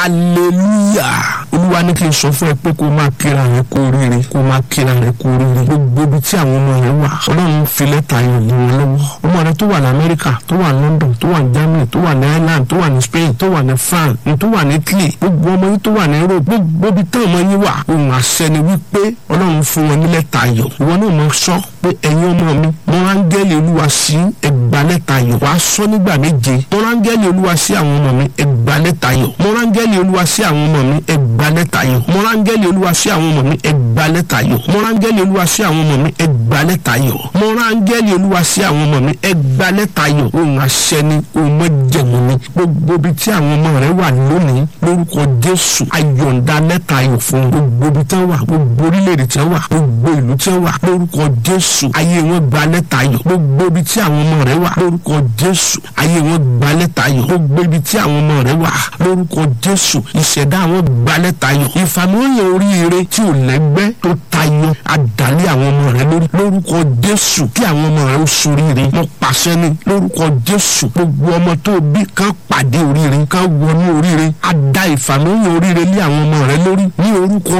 hallelujah olúwa ní kí n sọ fún ẹ pé kó máa kíra rẹ kó rere kó máa kíra rẹ kó rere gbogbo ibi tí àwọn ọmọ rẹ wà ọlọ́run fi lẹ́tà ayọ̀ lé wọn lọ́wọ́ ọmọ rẹ tó wà ní amẹ́ríkà tó wà ní london tó wà ní germany tó wà ní ireland tó wà ní spain tó wà ní france tó wà ní italy gbogbo ọmọ yìí tó wà ní europe gbogbo ibi tí ọmọ yìí wà ohun àṣẹ ni wípé ọlọ́run fún wọn ní lẹ́tà ayọ̀ ìwọ náà máa sọ pé ẹ̀yin ọmọ mi mo rángẹ́lì olúwa sí ẹgbà lẹ́tà ayọ̀ wàá sọ nígbà méje mo rángẹ́lì olúwa sí àwọn ọmọ mi ẹgbà lẹ́tà ayọ̀ mo rángẹ́lì olúwa sí àwọn ọmọ mi ẹgbà lẹ́tà ayọ̀ mo rángẹ́lì olúwa sí àwọn ọmọ mi ẹgbà lẹ́tà ayọ̀ mo rángẹ́lì olúwa sí àwọn ọmọ mi ẹgbà lẹ́tà ayọ̀ mo rángẹ́lì olúwa sí àwọn ọmọ mi ẹgbà lẹ́tà ayọ̀ ohun àṣẹ ni ohun mọ́jẹ̀mú ni gbogbo ibi tí àwọn ọmọ rẹ wà lónìí lórúkọ jésù ayọ̀ǹda lẹ́tà ayọ̀ fún gbogbo ibi tí wọ́n wà gbogbo orílẹ̀-èdè tí wọ́n wà gbogbo ìlú tí wọ́n wà lórúkọ jésù ayé wọn gba lẹ́tà ayọ̀ gbogbo ibi tí àwọn ọmọ rẹ wà lórúkọ jésù ayé wọn gba lẹ́tà ayọ̀ gbogbo ibi tí àwọn ọmọ rẹ wà lórúkọ jésù ìṣẹ̀dá wọn gba lẹ́tà ayọ̀ ìfàmìlóyìn oríire tí ò lẹ́gbẹ́ tó tayọ àdálé àwọn ọmọ rẹ lórí lórúkọ jésù kí àwọn ọmọ rẹ ó soríire mo pàṣẹ ni lórúkọ jésù gbogbo ọmọ tó bí kan pàdé oríire kan wọnú oríire àdá ìfàmìlóyìn oríire lé àwọn ọmọ rẹ lórí ní orúkọ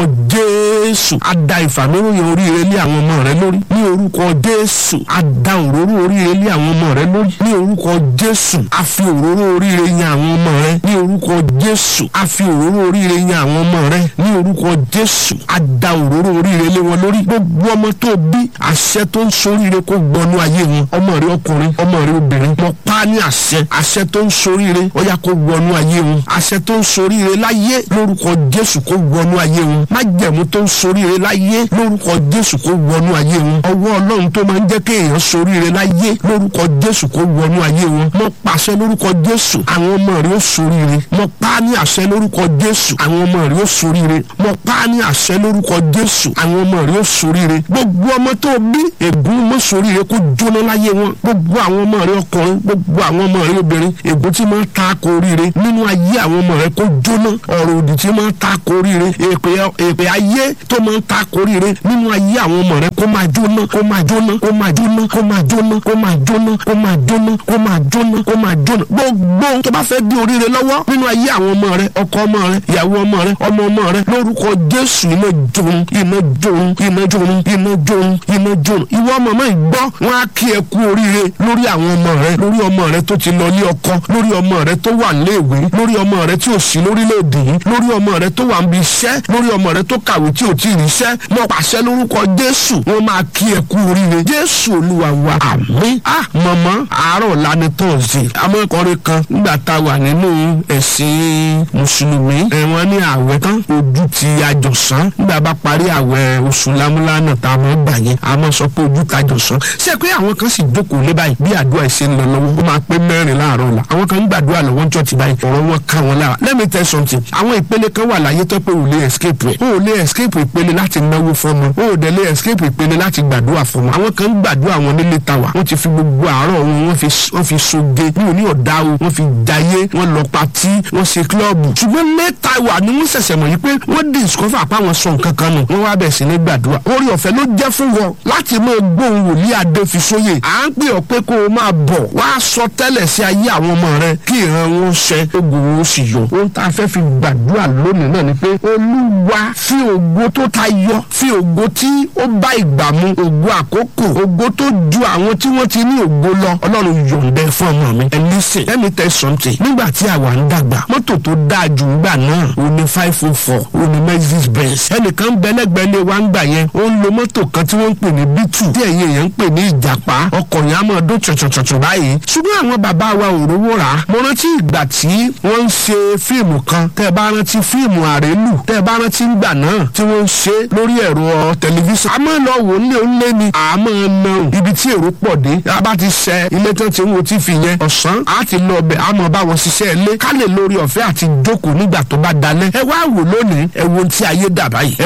jésù àdá ìfàmìlóyìn oríire lé àwọn ọmọ rẹ lórí ní orúkọ jésù àdá òróró oríire lé àwọn ọmọ rẹ lórí ní orúkọ jésù àfi òróró oríire yan àwọn ọmọ rẹ ní orúkọ jésù àfi òróró oríire yan àwọn ọmọ rẹ ní orúkọ jésù àdá òróró oríire lé wọn lórí gbogbo ọmọ tó bí àṣẹ tó ń soríire kó gbọnú ayé wọn ọmọ rẹ ọkùnrin ọmọ rẹ obìnrin mo pa á ní àṣẹ àṣẹ tó ń soríire ó yá kó gbọnú ayé wọn àṣẹ tó ń soríire láyé lórúkọ jésù kó gbọnú ayé wọn májẹ̀mú tó ń soríire láyé lórúkọ jésù kó wọnú ayé wọn ọwọ́ ọlọ́run tó máa ń jẹ́ kéèyàn soríire láyé lórúkọ jésù kó wọnú ayé wọn mo pàṣẹ lórúkọ jésù àwọn ọmọ rẹ ó soríire mo pa á ní àṣẹ lórúkọ jésù àwọn ọmọ rẹ ó soríire mo pa á ní àṣẹ lórúkọ jésù àwọn ọmọ rẹ ó soríire gbogbo ọmọ tó bí ègún mọ́ soríire kó jóná láyé wọn gbogbo àwọn ọmọ rẹ ọkùnrin gbogbo àwọn ọmọ rẹ obìnrin ègún tí máa ń ta ko oríire nínú ayé àwọn ọmọ rẹ kó jóná ọ̀rọ̀ òdì tí máa ń ta ko oríire èpè ayé tó máa ń ta ko oríire nínú ayé àwọn ọmọ rẹ kó máa jóná kó máa jóná kó máa jóná kó máa jóná kó máa jóná kó máa jóná kó máa jóná kó máa jóná gbogbo tó bá fẹ́ di oríire lọ́wọ́ nínú ayé àwọn ọmọ rẹ ọkọ ọmọ rẹ ìyàwó ọmọ rẹ ọmọ ọmọ rẹ lórúkọ jésù iná jóun iná jóun iná jóun iná jóun iná jóun ìwọ ọmọ mọ́ ìgbọ́ wọn á kí ẹ kú oríire lórí àwọn ọmọ rẹ lórí ọmọ rẹ tó ti lọ ní ọkọ lórí ọmọ rẹ tó wà léèwé lórí ọmọ rẹ tí ò sí lórílẹ̀‐èdè yìí lórí ọmọ rẹ tó wà ń bi iṣẹ́ lórí ọmọ rẹ tó kàwé tí ò tí ì ríṣẹ́ mo pàṣẹ lórúkọ jésù wọn máa kí ẹ kú oríire jésù olúwa wa àmín ah mọ̀mọ́ àárọ̀ lánàá tọ̀sí amọ̀kọrin kan nígbà tá a wà nínú ẹ̀sìn mùsùlùmí ẹ̀wọ̀n ní àwẹ̀ tán ojú ti àjọsán nígbà bá parí àwẹ̀ oṣù lámúlánà tá a mọ̀ gbà yẹn a mọ̀ sọ pé ojú ta àjọsán ṣé pé àwọn kan sì jókòó lé báyìí bí àdúrà ìṣe ń lọ lọ́wọ́ ó máa pé mẹ́rin láàárọ̀ la àwọn kan ń gbàdúrà lọ́wọ́ ń chọ́ọ̀tì báyìí ọ̀rọ̀ wọn ká wọn lára let me tell something àwọn ìpele kan wà láyé tó pé ò lè escape rẹ̀ ò lè escape ìpele láti náwó fọmọ ò dẹ̀ lè escape ìpele láti gbàdúrà fọmọ àwọn kan ń gbàdúrà wọn nílé tàwa wọ́n ti fi gbogbo àárọ̀ wọn wọ́n fi wọ́n fi soge ní òní ọ̀dà o wọ́n fi jayé wọ́n lọ patí wọ́n ṣe kílọ̀bù ṣùgbọ́n lẹ́tà wà ní wọ́n ṣẹ̀ṣẹ̀ mọ̀ yìí pé wọ́n discover pa àwọn sọ nǹkan kan nù wọ́n wá bẹ̀ sí ní gbàdúrà orí ọ̀fẹ́ ló jẹ́ fún wọn láti máa gbóhùn wòlíì adéfisóyè à ń pè ọ́ pé kó o máa bọ̀ wá sọ tẹ́lẹ̀ sí ayé àwọn ọmọ rẹ kí ìran wọn ṣẹ ogun wọn sì yọ ohun tá a fẹ́ fi gbàdúrà lónìí náà ni pé olúwa fi ògo tó tayọ fi ògo tí ó bá ìgbà mu ògo àkókò ògo tó ju àwọn tí wọ́n ti ní ògo lọ ọlọ́run yọ̀ǹdẹ fún ọmọ mi ẹ listen let me tell something nígbà tí àwa ń dàgbà mọ́tò tó dáa jù ń gbà náà ó ní five oh four ó ní mercedes benz ẹnìkan bẹ́lẹ́gbẹ́ lé wa ń gbà yẹn ó ń lo mọ́tò kan tí wọ́n ń pè ní bitu tí ẹ̀yin èèyàn ń pè ní ìjàpá ọkọ̀ yẹn á máa dún tsọ̀tsọ̀tsọ̀ báyìí ṣùgbọ́n àwọn bàbá wa ò rówó rà á mo rántí ìgbà tí wọ́n ń ṣe fíìmù kan tẹ́ ẹ bá rántí fíìmù àrélù tẹ́ ẹ bá rántí ńgbà náà tí wọ́n ń ṣe lórí ẹ̀rọ tẹlifíṣàn àmọ́ lọ wò ó lé ó lé ni àmọ́ náà ibi tí èrò pọ̀ dé a bá ti ṣẹ ilé tó ti ń wo tífì yẹn ọ̀sán á ti lọ ọbẹ̀ àmọ́ bá wọn ṣiṣẹ́ ilé ká lè lórí ọ̀fẹ́ àti jókòó nígbà tó bá dalẹ̀ ẹ wá wò lónìí ẹ wo ti ayé dà báyìí ẹ wo smart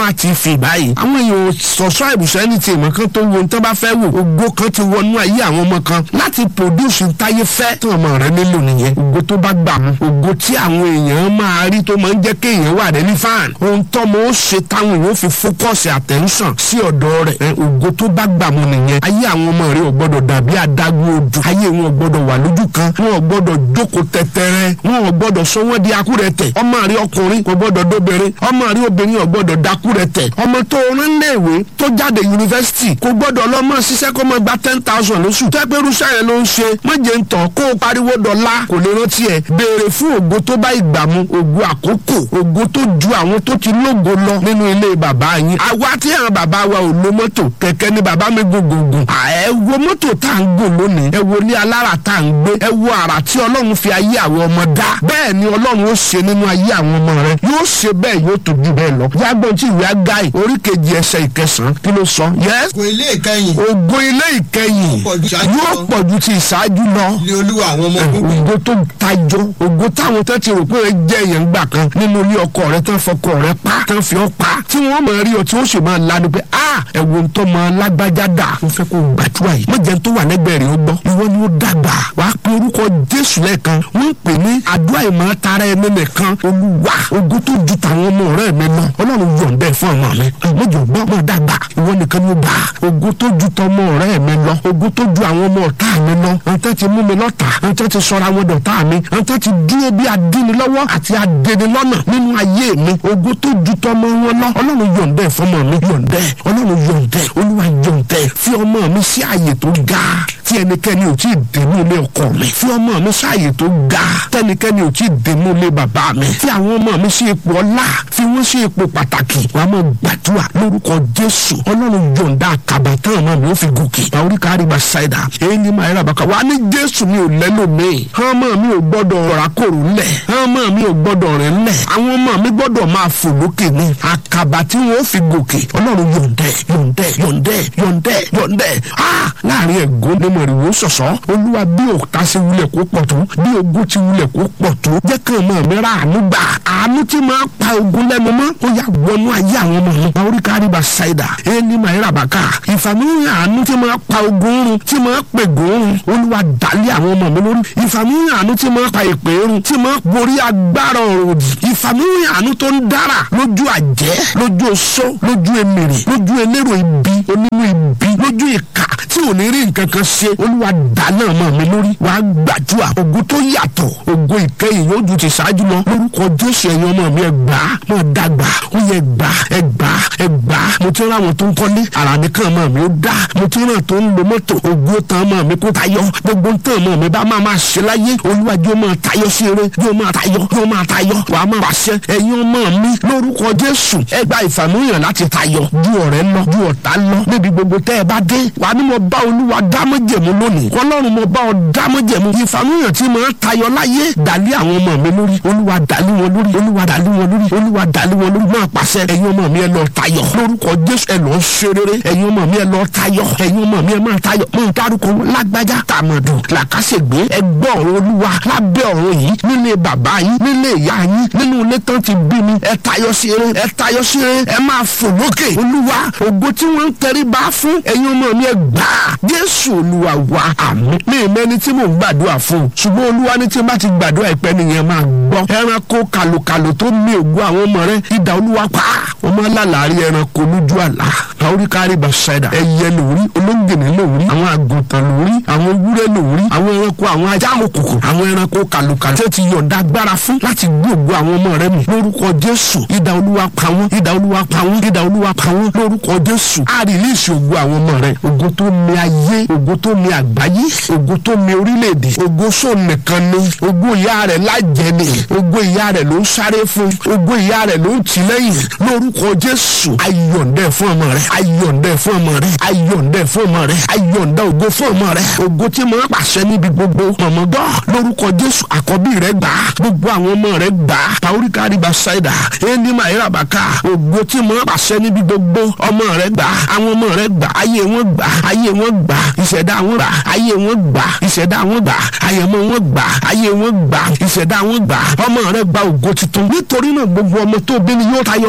Yorùbá TV báyìí àwọn èèyàn subscribe sẹ́ni tí ìmọ̀ kan tó wo nǹkan bá fẹ́ wò ògo kan ti wọnú ayé àwọn ọmọ kan láti produce ntáyé fẹ́ tí ọmọ rẹ nílò nìyẹn ògo tó bá gbà mú ògo tí àwọn èèyàn máa rí tó máa ń jẹ́ kéèyàn wà rẹ ní fan ohun tọ́mọ ó ṣe táwọn èèyàn ó fi focus attention sí ọ̀dọ̀ rẹ̀ ẹ, ògo tó bá gbà mú nìyẹn ayé àwọn ọmọ rẹ ò gbọ́dọ̀ dàbí adágún odò ayé wọn ò gbọ́dọ̀ wà lójú kan wọn ò gbọ́dọ̀ jókòó tẹtẹrẹ wọn ò gbọ́dọ̀ sọ wọn di akúrẹ̀tẹ̀ ọmọ rẹ ọkùnrin kò gbọ́dọ̀ dóbìnrin ọmọ rẹ obìnrin ò gbọ́dọ̀ dakúrẹ̀tẹ̀ ọmọ tó rán léèwé tó jáde yunifásitì kò gbọ́dọ̀ lọ́mọ ṣiṣẹ́ kó mọ gba ten thousand lóṣù tẹ́pẹ́rúṣẹ́ yẹn ló ń ṣe méje ń tàn kó o pariwo dọ̀la kò lè rántí ẹ̀ béèrè fún ògo tó bá ìgbà mu ògo àkókò ògo tó ju àwọn tó ti lógo lọ nínú ilé bàbá yín àwa tí àwọn bàbá wa ò lo mọ́tò kẹ̀kẹ́ ni bàbá mi gùn gùn gùn à, ẹ wo mọ́tò tá à ń gùn lónìí ẹ wo ilé alára tá à ń gbé ẹ wo àrà tí ọlọ́run fi ayé àwọn ọmọ dá bẹ́ẹ̀ ni ọlọ́run ó ṣe nínú ayé àwọn ọmọ rẹ yóò ṣe bẹ́ẹ̀ yóò tó ju bẹ́ẹ̀ lọ yàgbọ́n tí ìwé agáì orí kejì ẹsẹ̀ ìkẹsàn-án kí ló sọ yẹ́s kò ilé ìkẹyìn ògo ilé ìkẹyìn Pọ̀ ju ìṣáájú yóò lọ. pọ̀ ju ti ìṣáájú lọ ilé olúwa àwọn ọmọ ogun ògo tó tajọ ògo táwọn tó ti rò pé ẹ jẹ èèyàn gbà kan nínú ilé ọkọ rẹ tán fọkọ rẹ pa tán fi ọ pa tí wọn máa rí ọ tí wọn sì máa lanu pé a ẹwọ ntọ́ máa lágbájá dà mo fẹ́ kó o gbàdúrà yìí mọ̀jẹ̀ tó wà lẹ́gbẹ̀ẹ́ rẹ̀ ó gbọ́ ìwọ ni ó dàgbà wà á pe orúkọ jésù lẹ́ẹ̀kan wọ́n ń pè ní àdúrà ìmọ̀ tara ẹni nìkan olúwa ògo tó ju tàwọn ọmọ rẹ mi lọ ọlọ́run yọ̀ǹda ẹ̀ fún ọmọ mi mọ̀jọ̀ gbọ́ mọ̀ dàgbà ìwọ nìkan ni ó bá ògo tó ju tọmọ rẹ mi lọ ògo tó ju àwọn ọmọ ọ̀tá mi lọ ọ̀tá ti mú mi lọ́tà ọ̀tá ti sọra wọn dọ̀tá mi ọ̀tá ti dúró bí adínilọ́wọ́ àti adẹnilọ́nà nínú ayé mi ògo tó ju tọmọ wọn lọ ọlọ́run yọ̀ǹda ẹ̀ fọmọ mi yọ̀ǹda ẹ̀ ọlọ́run yọ̀ǹda ẹ̀ olúwa yọ̀ǹda ẹ̀ fi ọmọ mi sí àyè tó ga tí ẹnikẹ́ni ò tí ì dènú ilé ọkọ mi fi ọmọ mi sí àyè tó ga tẹnikẹ́ni ò tí ì dènú ilé bàbá mi fi àwọn ọmọ mi sí ipò ọlá fi wọ́n sí ipò pàtàkì wàá mọ̀ gbàdúrà lórúkọ jésù ọlọ́run yọ̀ǹda àkàbà tán ọmọ mi ó fi gòkè àwọn oríkà àríwá ṣáìdà èyí ni màá yára bàkà wà ní jésù mi ò lẹ́nu mi ọmọ mi ò gbọ́dọ̀ ràkòrò ńlẹ̀ ọmọ mi ò gbọ́dọ̀ rẹ̀ ńlẹ̀ àwọn ọmọ mi gbọ́dọ̀ máa fò lókè ní àkàbà tí wọ́n ó fi gòkè ọlọ́run yọ̀ǹdẹ̀ yọ̀ǹdẹ̀ yọ̀ǹdẹ̀ yọ̀ǹdẹ̀ yọ̀ǹdẹ̀ ah láàrin ẹ̀gún ní mọ̀rìwò sọ̀sọ́ olúwa bí òkúta ṣe wulẹ̀ kó pọ̀ tó bí ogun ti wulẹ̀ kó pọ̀ tó jẹ́ kí ọmọ mi ra àánú gbà àánú tí máa pa ogun lẹ́nu mọ́ ó yà wọnú ayé àwọn ọmọ mi àwọn oríkà àríwá ṣáìdà ẹni máa yára bàkà ìfàmìlì àánú tí máa pa ogun run tí máa pè gòrun olúwa dálé àwọn ọmọ mi lórí ìfàmìlì àánú tí máa pa ìpè run tí máa borí agbára ọ̀rọ̀ òdì ìfàmìlì àánú tó ń dára lójú àjẹ́ lójú oṣó lójú emèrè lójú elérò ibi onínú ibi lójú ìka tí ò ní rí nǹkan kan ṣe olúwa dáná ọmọ mi lórí wàá gbàdúrà ògo tó yàtọ̀ ògo ìkẹyìn yóò ju ti ṣáájú lọ lórúkọ jésù ẹ̀yin ọmọ mi ẹ gbà á mọ̀ dàgbà ó yẹ gbà ẹ gbà ẹ gbà mo ti rán àwọn tó ń kọ́lé ara nìkan ọmọ mi ó dá mo ti rán tó ń lo mọ́tò ògo tán ọmọ mi kó tayọ gbogbo tán ọmọ mi bá máa máa ṣe láyé olúwa yóò máa tayọ sí eré yóò máa tayọ yóò máa tayọ wàá máa pàṣẹ ẹ̀yin ọmọ mi lórúkọ jésù ẹ gba ìfàmúyàn láti tayọ ju ọ̀rẹ́ lọ ju ọ̀tá lọ níbi gbogbo tẹ́ ẹ bá dé wàá ní mo bá olúwa dámọ́jẹ̀mú lónìí ọlọ́run mo bá ọ dámọ́jẹ̀mú ìfàmúyàn tí mo ń tayọ láyé dàlí àwọn ọmọ mi lórí olúwa dàlí wọn lórí olúwa dàlí wọn lórí olúwa dàlí wọn lórí máa pàṣẹ ẹ̀yin ọmọ mi ẹ lọ tayọ lórúkọ jésù ẹ lọ ṣe rere ẹ̀yin ọmọ mi ẹ lọ tayọ ẹ̀yin ọmọ mi ẹ máa tayọ mo ń dárúkọ wọn lágbájá tàmọ̀dù làkàṣègbè ẹgbẹ́ ọ̀run olúwa lábẹ́ ọ̀run yìí nílé bàbá yín nílé ìyá yín nínú ilé tán ti bí mi ẹ tayọ sí eré ẹ tayọ sí eré ẹ máa fò lókè olúwa ògo tí wọ́n ń tẹrí bá fún ẹ̀yin ọmọ mi ẹ gbà á jésù olúwa wa àmín mi ìmẹ́ni tí mò ń gbàdúrà fún un ṣùgbọ́n olúwa ní tí n bá ti gbàdúrà ìpẹ́ nìyẹn máa gbọ́ ẹranko kàlùkàlù tó mi ògo àwọn ọmọ rẹ ìdá olúwa pa wọ́n máa lálàárí ẹranko lójú àlá àoríkàrí bàṣẹ́dà ẹyẹ lórí olóńgbìnì lórí àwọn àgùntàn lórí àwọn ewúrẹ́ lórí àwọn ẹranko àwọn ajá òkùnkùn àwọn ẹranko kàlùkàlù tó ti yọ̀ǹda agbára fún láti gbogbo àwọn ọmọ rẹ mi lórúkọ jésù ìdá olúwa pa wọ́n ìdá olúwa pa wọ́n ìdá olúwa pa wọ́n lórúkọ jésù á rìlíìsì ògo àwọn ọmọ rẹ ògo tó mi ayé ògo tó mi àgbáyé ògo tó mi orílẹ̀-èdè ògo sóò nìkan ni ògo ìyá rẹ̀ lájẹ ni ògo ìyá rẹ̀ ló ń sáré fún ògo ìyá rẹ̀ ló ń tì lẹ́yìn lórúkọ jésù ayọ̀ǹdẹ̀ fún ọmọ rẹ̀ ayọ̀ǹdẹ̀ fún ọmọ rẹ̀ ayọ̀ǹdẹ̀ fún ọmọ rẹ̀ ayọ̀ǹdẹ̀ ògo fún ọmọ rẹ̀ ògo tí mo pàṣẹ níbi gbogbo mọ̀mọ́dọ́ lórúkọ jésù àkọ́bí rẹ̀ gbà á gbogbo àwọn ọmọ rẹ̀ gbà á pàóríkà àríbà ṣáìdà ẹni máa yẹra bàkà ògo tí mo pàṣẹ níbi gbogbo ọmọ rẹ̀ gbà á àwọn ọmọ rẹ̀ gbà á ayé wọn gbà á ayé wọn gbà á ìṣẹ̀dá wọn gbà á ayé wọn gbà á ìṣẹ̀dá wọn gbà á àyẹ̀mọ́ wọn gbà á ayé wọn gbà á ìṣẹ̀dá wọn gbà á ọmọ rẹ̀ gba ògo tuntun nítorí náà gbogbo ọmọ tó bí ni yóò tayọ lórúkọ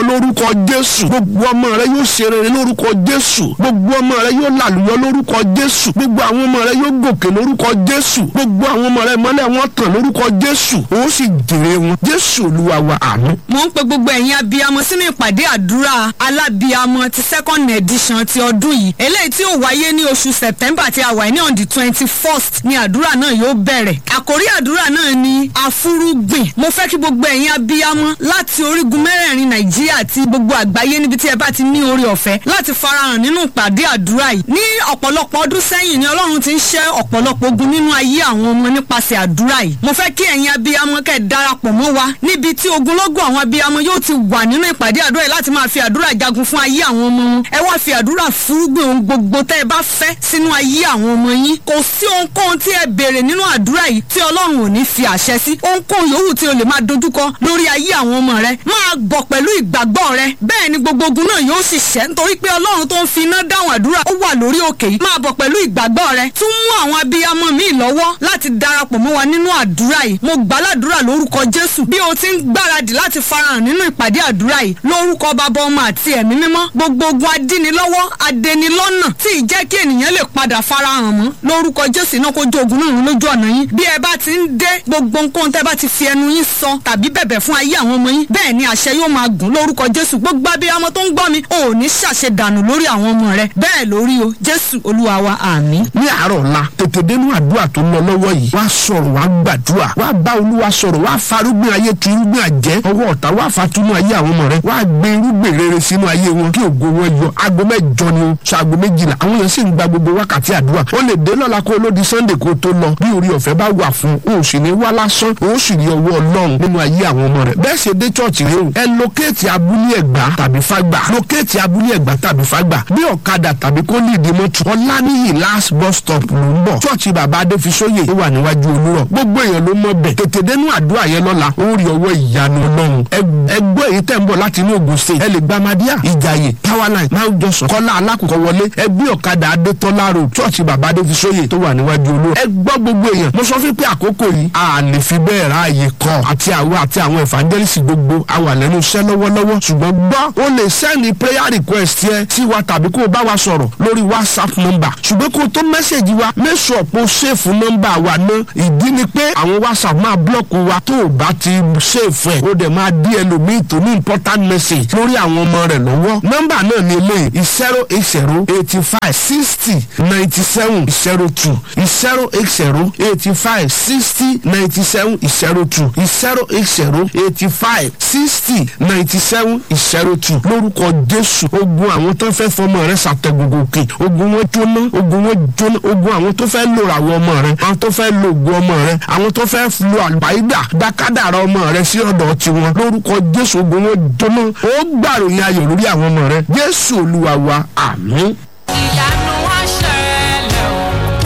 jésù gbogbo ọmọ rẹ yóò ṣe rere lórúkọ jésù gbogbo ọmọ rẹ yóò làlùyọ lórúkọ jésù gbogbo àwọn ọmọ rẹ yóò gòkè lórúkọ jésù gbogbo àwọn ọmọ rẹ mọ́lẹ̀ wọn tàn lórúkọ jésù ó sì jèrè wọn jésù olúwa wa àmín. mo ń pe gbogbo ẹ̀yin abiyamọ sínú ìpàdé àdúrà alábiyamọ ti second edition ti ọdún yìí eléyìí tí ó wáyé ní oṣù september tí a wà ní on the twenty first ni àdúrà náà yóò bẹ̀rẹ̀ àkórí àdúrà náà ni àfúrúgbìn mo fẹ́ kí gbogbo ẹ̀yin abiyamọ láti orígun mẹ́rẹ̀ẹ̀rin nàìjíríà àti gbogbo àgbáyé níbi tí ẹ bá ti ní orí ọ̀fẹ́ láti farahàn nínú ìpàdé àdúrà yìí ní ọ̀pọ̀lọpọ̀ ọdún sẹ́yìn ni ọlọ́run ti ń ṣẹ́ ọ̀pọ̀lọpọ̀ ogun nínú ayé àwọn ọmọ nípasẹ̀ àdúrà yìí mo fẹ́ kí ẹ̀yin abiyamọ kẹ́ ẹ darapọ̀ mọ́ wa níbi tí ogunlọ́gọ̀ àwọn abiyamọ yóò ti wà nínú ìpàdé àdúrà yìí láti máa fi àdúrà jagun fún ayé àwọn ọmọ wọn ẹ wá fi àdúrà fúrúgbìn ohun gbogbo tẹ́ ẹ bá fẹ́ sínú ayé àwọn ọmọ yín kò sí ohunkóhun tí ẹ béèrè nínú àdúrà yìí tí ọlọ́run ò ní fi àṣẹ sí ohunkóhun yòówù tí o lè máa dojúkọ lórí ayé àwọn ọmọ rẹ máa bọ̀ pẹ̀lú ìgbàgbọ́ rẹ bẹ́ẹ̀ ni gbogbo ogun náà yóò sì ṣẹ́ nítorí pé ọlọ́run tó ń fi iná dáhùn àdúrà ó wà lórí òkè yìí máa bọ̀ pẹ̀lú ìgbàgbọ́ rẹ tún mú àwọn abiyamọ míì lọ́wọ́ láti darapọ̀ mọ́ wa nínú àdúrà yìí mo gbàládùra lórúkọ jésù bí o ti ń gbáradì láti farahàn nínú ìpàdé àdúrà yìí lórúkọ bàbá ọmọ àti ẹ̀mí mímọ́ gbogbo ogun adínilọ́wọ́ adẹnilọ́nà tí ì jẹ́ kí ènìyàn lè padà farahàn mọ́ lórúkọ jésù náà kó jó ogun náà run lójú ọ̀nà yín bí ẹ bá ti ń dé gbogbo nǹkan tẹ́ bá ti fi ẹnu yín sọ tàbí bẹ̀bẹ̀ fún ayé àwọn ọmọ yín bẹ́ẹ̀ ni àṣẹ yóò máa gùn lórúkọ jésù gbogbo abiyamọ tó ń gbọ́ mi ò ní ṣàṣe dànù lórí àwọn ọmọ rẹ bẹ́ẹ̀ lórí o jésù olúwa wa àmín. ní àárọ̀ ọ̀la tètè dénú àdúrà tó ń lọ lọ́wọ́ yìí wá sọ̀rọ̀ wá gbàdúrà wá bá olúwa sọ̀rọ̀ wá farúgbìn ayé tu irúgbìn àjẹ́ ọwọ́ ọ̀tá wá fatúmọ̀ ayé àwọn ọmọ rẹ wá gbé irúgbìn rere sínú ayé wọn kí ògo wọn yọ aago mẹ́jọ ni o sọ aago méjìlá àwọn èèyàn sì ń gba gbogbo wákàtí àdúrà ó lè dé lọ́la kó lódi sunday kó tó lọ bí orí ọ̀fẹ́ bá wà fún o ò sì ní wá lásán o sì rí ọwọ́ ọlọ́run nínú ayé àwọn ọmọ rẹ bẹ́ẹ̀ ṣe dé chọ́ọ̀chì rẹ o ẹ lókèétì abúlé ẹ̀gbá tàbí fágbà lókèétì abúlé ẹ̀gbá tàbí fágbà bí ọ̀kadà tàbí kó ní ìdí mọ́tò ọ̀lànìyí last bus stop ló ń bọ̀ chọ́ọ̀chì bàbá adéfisóyè ó wà níwájú olúrọ̀ gbogbo èèyàn ló mọ̀ bẹ̀ tètè dénú àdúrà yẹn lọ́la ó rí ọwọ́ ìyanu ọlọ́run ẹgbẹ́ èyí tẹ̀ ń bọ̀ láti inú Ògùn state ẹ lè gba Madia ìjàyè powerline máa jọsùn kọ́lá alákòókò wọlé ẹgbẹ́ ọ̀kadà adétọ́lá road chọ́ọ̀chì bàbá adéfisóyè tó wà níwájú olúrọ̀ ẹ gbọ́ gbogbo èèyàn mo sọ fún pé àkókò yìí a lè fi bẹ́ẹ̀ ráàyè kọ́ àti àwọn àti àwọn evangelist gbogbo a wà lẹ́nu iṣẹ́ lọ́wọ́lọ́wọ́ ṣùgbọ́n gbọ́ ó lè sẹ́ni prayer request yẹ sí wa tàbí kó o bá wa sọ̀rọ̀ lórí whatsapp number ṣùgbọ́n kó o tó mẹ́sẹ̀gì wa make sure pé o ṣèfù nọ́mbà wa ná ìdí ni pé àwọn whatsapp máa blọ́ọ̀kù wa tó o bá ti ṣèfù ẹ̀ o dẹ̀ máa dí ẹlòmíì tó ní important message lórí àwọn ọmọ rẹ̀ lọ́wọ́ nọ́mbà náà ni eléyìí zero eight zero eighty five sixty ninety seven zero two zero eight zero eighty five sixty ninety seven zero two zero eight zero eighty five sixty ninety seven zero two lórúkọ jésù ogun àwọn tó fẹ́ fọmọ rẹ ṣàtẹ̀gùngùn òkè ogun wọn jóná ogun wọn jóná ogun àwọn tó fẹ́ lò àwọn ọmọ rẹ àwọn tó fẹ́ lo ogun ọmọ rẹ àwọn tó fẹ́ lo àlùbáyídà dákádàrà ọmọ rẹ sí ọ̀dọ̀ tiwọn lórúkọ jésù ogun wọn jóná ó gbàròyìn ayọ̀ lórí àwọn ọmọ rẹ jésù olúwa wa àmín. ìyanu wá ṣẹlẹ̀ o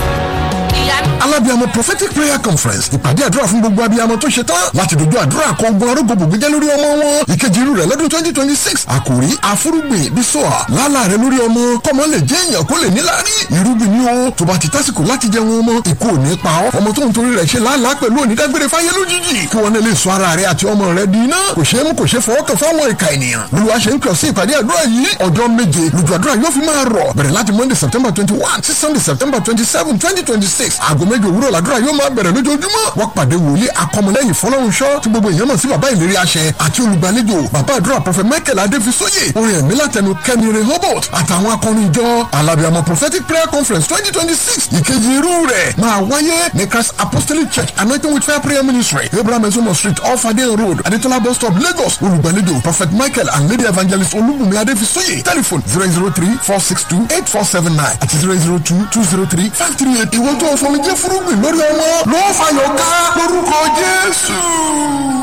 ìyanu alábíàmọ prophetic prayer conference ìpàdé àdúrà fún gbogbo abiyamọ tó ṣe tán láti dojú àdúrà kọ ogun arógo gbòógì lórí ọmọ wọn ìkejì irú rẹ̀ lọ́dún twenty twenty six àkòrí àfúrúgbìn bísọ̀à lálà rẹ̀ lórí ọmọ kọ́mọ lè jẹ́ èèyàn kó lè níláárí irúgbìn ni ó tó bá ti tásìkò láti jẹ wọn ọmọ ikú ò ní pa ọ́ ọmọ tó ń torí rẹ̀ ṣe làálàá pẹ̀lú onídágbére fáyé lójijì kí wọn lè sọ ara rẹ̀ àti ọmọ rẹ̀ di iná kò ṣeé mú kò ṣeé fọwọ́ kàn fáwọn ìka ènìyàn olúwa ṣe ń kàn sí ìpàdé àdúrà yìí ọjọ́ méje lójú àdúrà yóò fi máa rọ̀ bẹ̀rẹ̀ láti monday september twenty one sí sunday september twenty seven twenty twenty six aago méje òwúrọ̀ làdúrà yóò máa bẹ̀rẹ̀ lójoojúmọ́ wọ́n pàdé wòlíì akọmọlẹ́yìn fọlọ́runṣọ́ tí gbogbo èèyàn mọ̀ sí bàbá ìlérí àṣẹ àti olùgbàlejò bàbá àdúrà prọfẹ̀ michael adéfisóyè orin ẹ̀mí látẹnu kẹ́mi rẹ̀ hobart àtàwọn akọrin ìjọ alábìàmọ prophetic prayer conference twenty twenty six ìkejì irú rẹ̀ máa wáyé ní christ apostolic church anointing with fire prayer ministry abraham ezomo street off adeyan road adetola bus stop lagos olùgbàlejò prophet michael and lady evangelist olúbùnmi adéfisóyè telephone zero zero three four six two eight four seven nine àti zero zero two two zero three five three eight ìwọ́n tó fọmi jẹ́ fúrúgbìn lórí ọmọ ló fàyọ̀ ká lórúkọ jésù.